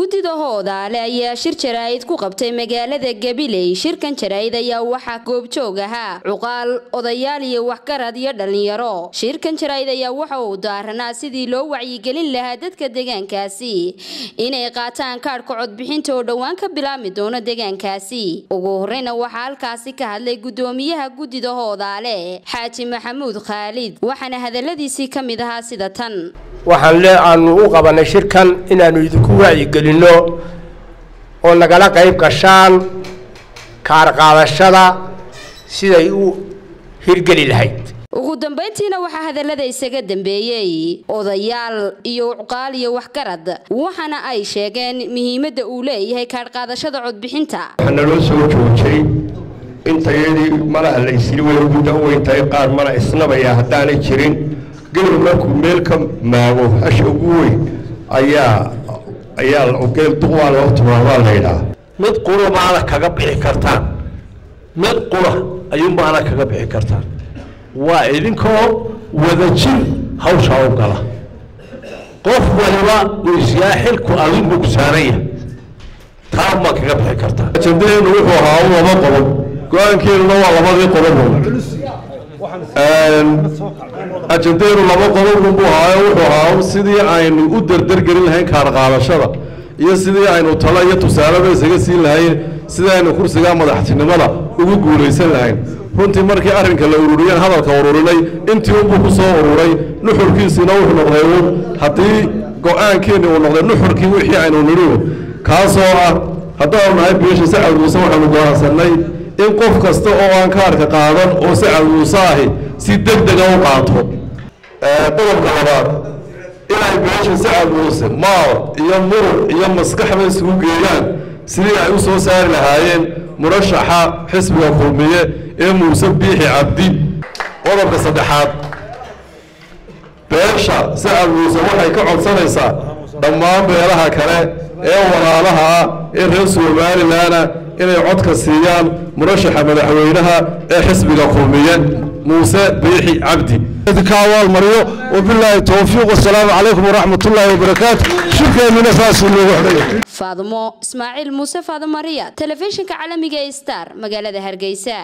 guddida hoodaale ayaa shir jaraa'id ku qabtay magaalada gabiley shirkan jaraa'id ayaa waxaa goobjoog ahaa cuqaal odayaal iyo waxgarad iyo dhallinyaro shirkan jaraa'id ayaa waxa uu daaranaa sidii loo wacyigelin lahaa dadka deegaankaasi inay qaataan kaadhka codbixinta oo dhowaan ka bilaabmi doono deegaankaasi ugu horreyna waxaa halkaasi ka hadlay guddoomiyaha guddida hoodaale xaaji maxamuud khaalid waxaana hadaladiisii ka mid ahaa sida tan waxaan le aanu u qabanay shirkan inaanu idinku wacyigelinno oo nagala qayb gashaan kaarqaadashada siday u hirgeli lahayd ugu dambayntiina waxaa hadallada isaga dambeeyey odayaal iyo cuqaal iyo waxgarad waxaana ay sheegeen muhiimadda uu leeyahay kaadhqaadashada codbixinta waxaa naloo soo joojay intayadii malaha la isli way muddo u weyntahay qaar mana isnabaya haddaanay jirin geel markuu meel ka maago hasha ugu weyn ayaa ayaa geel duqwaa loo tilmaamaa laydhaa mid qura maana kaga bixi kartaan mid qura ayuunbaana kaga bixi kartaan waa idinkoo wadajir hawshaa u gala qof waliba uu isyaa xilku adigu kusaanaya taa ma kaga bixi kartaan ajandadeenu wuxuu ahaa u laba qodob go-aankeenuna waa labadii qodob ajandadeenu laba qodob buu ahaayo wuxuu ahaa sidii aynu u derdergelin lahayn kaarqaadashada iyo sidii aynu talo iyo tusaaleba isaga siin lahayn sidii aynu kursiga madaxtinimada ugu guulaysan lahayn runtii markii arrinka la ururiyeen hadalka ururinay intii unbuu ku soo ururay nuxurkiisiina wuxuu noqday uun haddii go-aankeeni uu noqday nuxurkii wixii aynu nidhiu kaasoo ah haddaanu nahay biisha sacad muuse waxaanu go'aansanay in qof kasta oo aan kaarka qaadan oo sacad muuse ahi si deg dega u qaato qodobka labaad inay biisha sacad muuse maal iyo muruq iyo maskaxba isugu geeyaan sidii ay u soo saari lahaayeen murashaxa xisbiga kulmiye ee muuse biixi cabdi qodobka saddexaad beesha sacad muuse waxay ka codsanaysaa dhammaan beelaha kale ee walaalaha ah ee reer somalilanna inay codka siiyaan murashaxa madaxweynaha ee xisbiga kulmiye muuse biixi cabdi ka abaalmariyo wabilaahi towfiiq wasalaamu calaykum waraxmat ullaahi wabarakaatu shirkeennina saasuu loogu xidhaya faadumo ismaaciil muuse faadumariya telefishinka caalamiga ee star magaalada hargeysa